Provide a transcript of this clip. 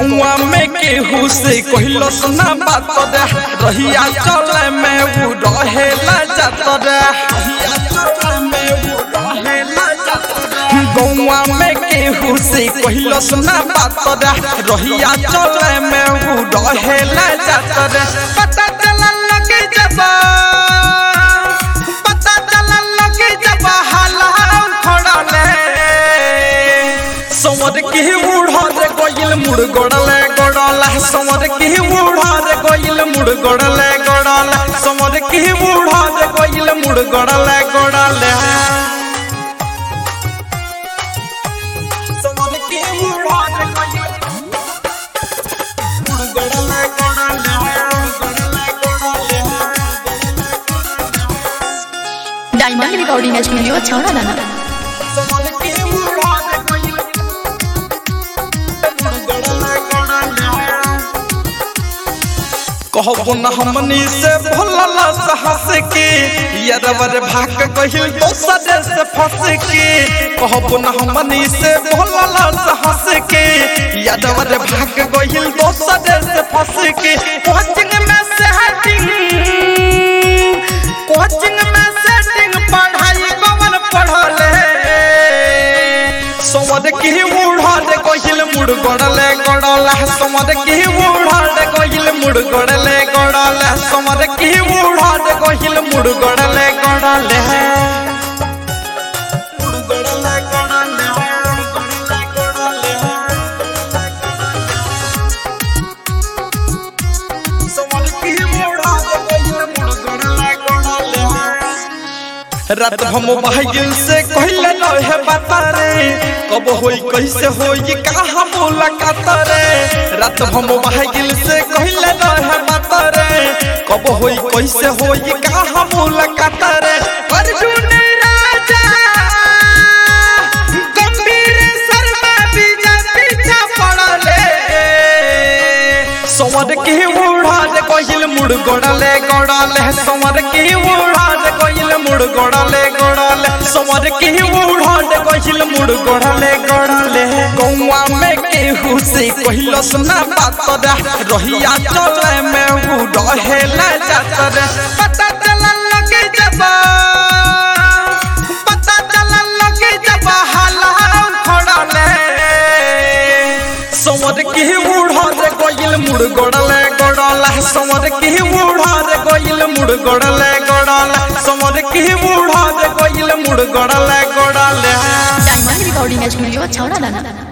गौवा में केहू से कहलो सुना बात रे रहिया चले में उ रहेला जात रे गौवा में केहू से कहलो सुना बात रे रहिया चले में उ रहेला जात रे पता चला लगे जबा पता चला लगे जबा हाला खड़ले समर के उड़ारे गोइल मुड़ गोड़ले गोड़ला समर के उड़ारे गोइल मुड़ गोड़ले गोड़ला समर के उड़ारे गोइल मुड़ गोड़ले गोड़ले समर के उड़ारे गोइल मुड़ गोड़ले गोड़ले गोड़ले गोड़ले डायमंड रिकॉर्डिंग स्टूडियो छौड़ा दाना समर के उड़ारे गोइल मुड़ गोड़ले गोड़ले कहबो न हमनी से भोलला साहस के यरवर भाग कहिल दोसर से फंस के कहबो न हमनी से भोलला साहस के यरवर भाग कहिल दोसर से फंस के कोचिंग में सेटिंग कोचिंग में सेटिंग पढ़ाई कवन पढ़ले समद की उड़ाले कहिल मुड़ गड़ले गड़ला समद की उड़ाले कहिल मुड़ गड़ले गड़ला समद की उड़ाले कहिल मुड़ गड़ले गड़ले मुड़ गड़ले गड़ले गड़ले समद की उड़ाले कहिल मुड़ गड़ले गड़ले रात हम भागिल से कहले रहे बता रे कब होई कैसे होई कहाँ मुलाकात रे रात हम भागिल से कहले रहे बता रे कब होई कैसे होई कहाँ मुलाकात रे अर्जुन राजा गंभीर शर्मा विजय पीछा पड़ले समर के उड़ाले कहिल मुड़ गोड़ले गोड़ले समर के उड़ाले कहिल मुड़ गोड़ले गोड़ले समर के उड़ाले कहिल मुड़ गोड़ले गोड़ले गौवा में केहू से कहिलो सुना बात रे रहिया चले में उ रहेला जात रे पता चला लगे जबा पता चला लगे जबा हाला खड़ले समर के उड़ारे गोइल मुड़ गोड़ले गोड़ला समर के उड़ारे गोइल मुड़ गोड़ले गोड़ला समर के उड़ारे गोइल मुड़ गोड़ले गोड़ले डायमंड रिकॉर्डिंग स्टूडियो छौड़ा दाना